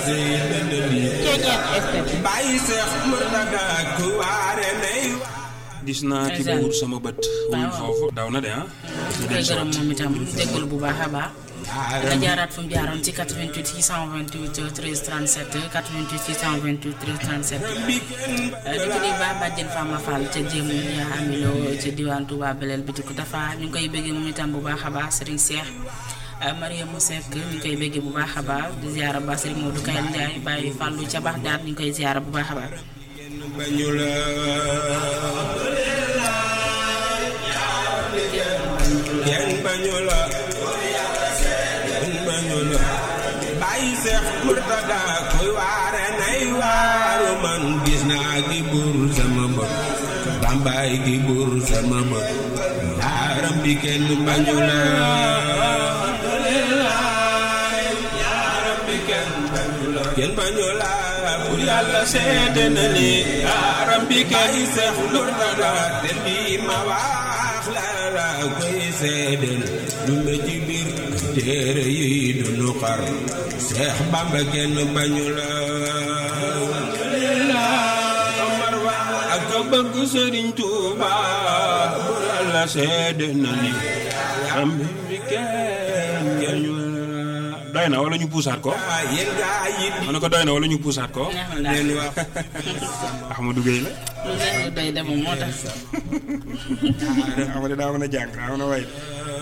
bàyyi seex murtada ku waare nay gis naa ki Ndeysaan. buur sama bët. wul foofu daw na de ah. ñu koy gërëm moom itam jégalu bu baax a baax. nga jaaraat fu mu jaaroon ci 88 628 13 37 88 628 13 37. di ko di baax bàjjen Fama Fall ca jéemu yaa amiloo ca diwaan Touba Belel bi ko dafa ñu ngi koy bëggee moom itam bu baax a baax Serigne Cheikh. Mariam Seck ñu ngi koy bëggee bu baax a baax di ziara ba Serigne Modou Kayal Ndiaye bàyyi Fallou ca baax daal ñu ngi koy ziara bu baax a baax. bañu la kenn bañu la kenn bañu la bàyyi seex murtada kuy waare nay waaru man gis naa gi buur sama bët bambaay gi buur sama bët yaaram bi kenn bañu la kenn bañu la bu yàlla seede na ni yaaram bi kenn seex murtada te lii ma wax la la koy seedel lu ma ci biir téere yi du nu xar seex bamba kenn bañu la Omar wa ak ko bëgg sëriñ Tuuba bu yàlla seede na ni yaaram bi kenn bañu la doy na wala ñu puusaat ko. yéen gaa yi di ma ne ko doy na wala ñu puusaat ko. neex na daal leen wax Ahmadou Gueye la. lu neex doy demoon moo tax. Ahmadou daa mën a jàng daa mën a way.